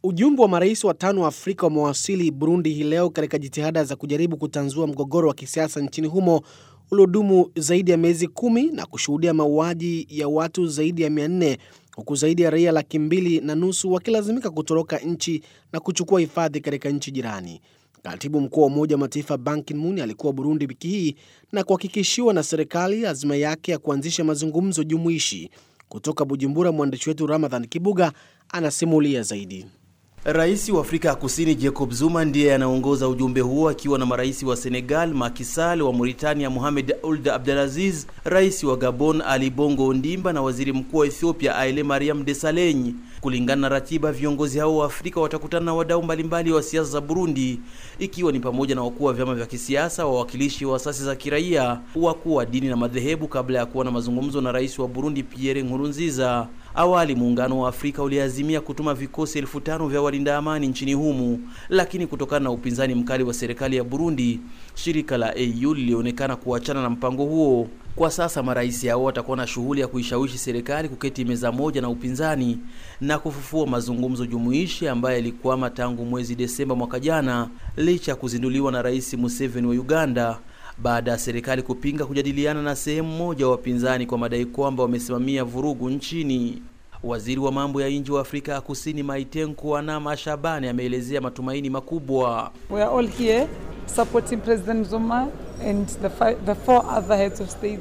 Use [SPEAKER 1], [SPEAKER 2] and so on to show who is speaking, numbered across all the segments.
[SPEAKER 1] Ujumbe wa marais watano wa Afrika wamewasili Burundi hii leo katika jitihada za kujaribu kutanzua mgogoro wa kisiasa nchini humo uliodumu zaidi ya miezi kumi na kushuhudia mauaji ya watu zaidi ya mia nne huku zaidi ya raia laki mbili na nusu wakilazimika kutoroka nchi na kuchukua hifadhi katika nchi jirani. Katibu mkuu wa Umoja wa Mataifa Ban Ki-moon alikuwa Burundi wiki hii na kuhakikishiwa na serikali azima yake ya kuanzisha mazungumzo jumuishi. Kutoka Bujumbura, mwandishi wetu Ramadhan Kibuga anasimulia zaidi.
[SPEAKER 2] Rais wa Afrika ya Kusini Jacob Zuma ndiye anaongoza ujumbe huo akiwa na marais wa Senegal Macky Sall, wa Mauritania Mohamed Ould Abdelaziz, rais wa Gabon Ali Bongo Ondimba na waziri mkuu wa Ethiopia Haile Mariam Desalegn. Kulingana na ratiba, viongozi hao wa Afrika watakutana na wadau mbalimbali wa siasa za Burundi, ikiwa ni pamoja na wakuu wa vyama vya kisiasa, wawakilishi wa asasi za kiraia, wakuu wa dini na madhehebu, kabla ya kuwa na mazungumzo na rais wa Burundi Pierre Nkurunziza. Awali muungano wa Afrika uliazimia kutuma vikosi elfu tano vya walinda amani nchini humu, lakini kutokana na upinzani mkali wa serikali ya Burundi, shirika la AU lilionekana kuachana na mpango huo. Kwa sasa marais hao watakuwa na shughuli ya kuishawishi serikali kuketi meza moja na upinzani na kufufua mazungumzo jumuishi ambayo yalikwama tangu mwezi Desemba mwaka jana, licha ya kuzinduliwa na Rais Museveni wa Uganda baada ya serikali kupinga kujadiliana na sehemu moja wa wapinzani kwa madai kwamba wamesimamia vurugu nchini. Waziri wa mambo ya nje wa Afrika ya Kusini Maitenku Anama Shabani ameelezea matumaini makubwa.
[SPEAKER 3] We are all here supporting President Zuma and the, five, the four other heads of state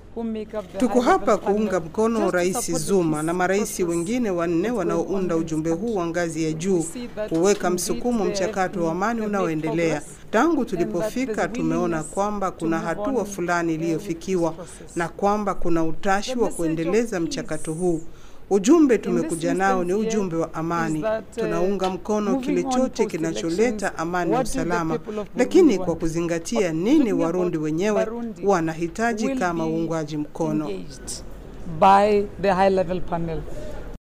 [SPEAKER 4] Tuko hapa kuunga mkono Rais Zuma na marais wengine wanne wanaounda ujumbe huu wa ngazi ya juu kuweka msukumo mchakato wa amani unaoendelea. Tangu tulipofika, tumeona kwamba kuna hatua fulani iliyofikiwa na kwamba kuna utashi wa kuendeleza mchakato huu. Ujumbe tumekuja nao ni ujumbe wa amani. Tunaunga mkono kile chote kinacholeta amani na usalama, lakini kwa kuzingatia nini Warundi wenyewe wanahitaji kama uungwaji mkono.
[SPEAKER 3] by the high level panel.